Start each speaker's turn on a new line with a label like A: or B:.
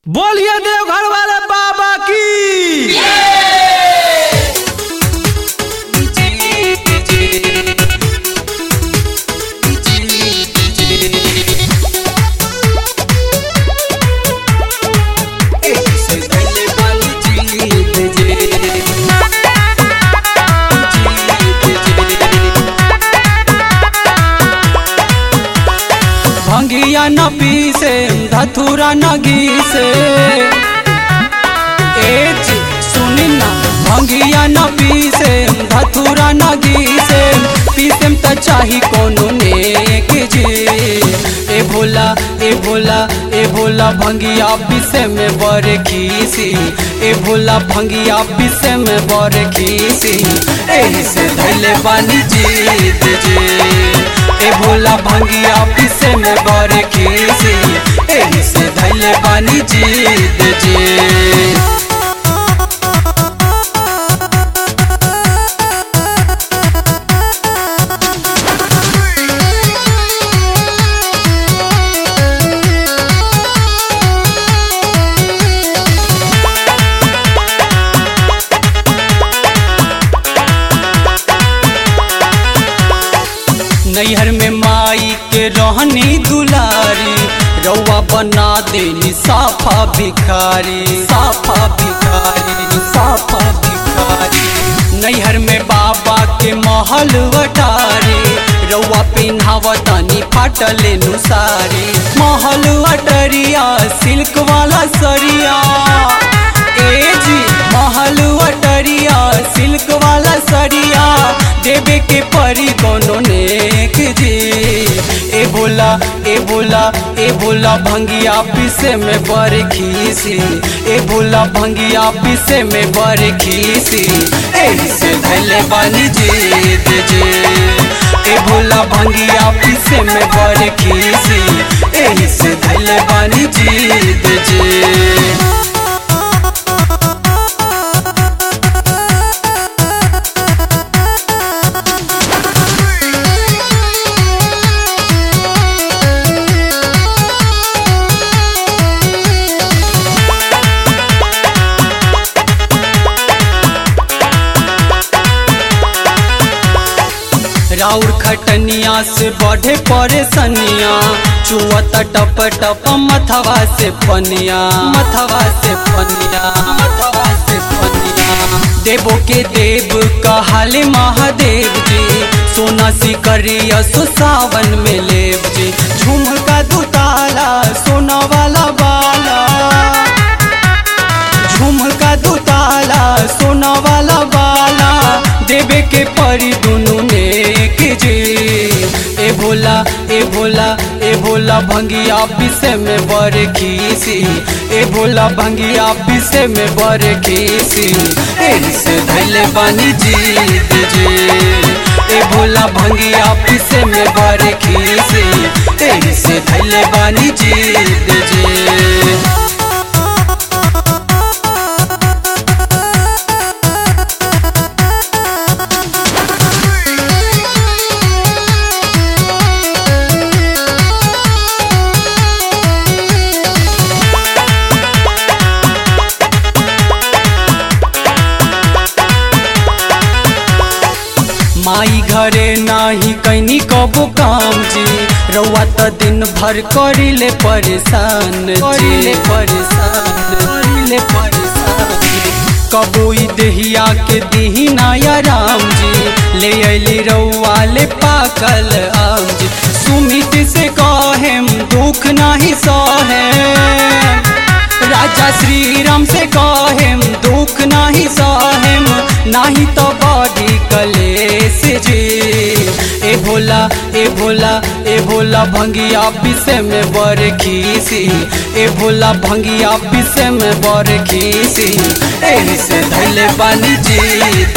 A: बोलिए देवघर वाले बाबा की
B: भंगिया न पीसे धथुरा न घीसे एज सुनी ना भंगिया न पीसे धथुरा न घीसे पीसेम त चाही कोनो नेक जी ए भोला ए भोला ए भोला भंगिया पीसे में बर खीसी ए भोला भंगिया पीसे में बर खीसी एही से धैले बानी जीत जी ए भोला भंगिया पीसे में बर खीसी एही से धैले बानी जीत जी नैहर में माई के रहनी दुलारी रउआ बना देनी साफा भिखारी साफा भिखारी साफा भिखारी नैहर में बाबा के महल अटारी रउआ पिन्हावतानी फाटल नुसारी महल अटरिया सिल्क वाला सरिया ए जी महल अटरिया सिल्क वाला सरिया देवे के परी कोनो नेक जी ए बोला ए बोला ए बोला भंगिया पीसे में बर खीसी ए बोला भंगिया पीसे में बर खीसी एही से धैले बानी जीत जी ए भोला भंगिया पीसे में बर खीसी एही से धैले बानी जीत जी राउर खटनिया से बढ़े परेशनिया चुअत टप टप मथवा से पनिया मथवा से पनिया मथवा से पनिया देवो के देव कहाले महादेव जी सोना सिकरिया सो सावन में लेव जी झुमका दुताला सोना वाला बाला झुमका दुताला सोना वाला बाला देवे के परी दुनु नेक जी ए भोला ए भोला ए भोला भंगिया पीसे में बर खीसी ए भोला भंगिया पीसे में बर खीसी एही से धैले बानी जीत जी ए भोला भंगिया पीसे में बर खीसी एही से धैले बानी जीत जी माई घरे नाही कैनी कबो काम जी रउआ त दिन भर करिले परेशान करिले परेशान करिले परेशान कबो ई देहिया के दिही नाया राम जी ले अली रउआ ले पाकल आम जी सुमित से कहेम दुख नाही सहेम राजा श्री राम से कहेम दुख नाही सहेम नाही तो बड़ी कलेश जी ए भोला ए भोला ए भोला भंगिया पीसे में बर खीसी ए भोला भंगिया पीसे में बर खीसी एही से धैले बानी जीत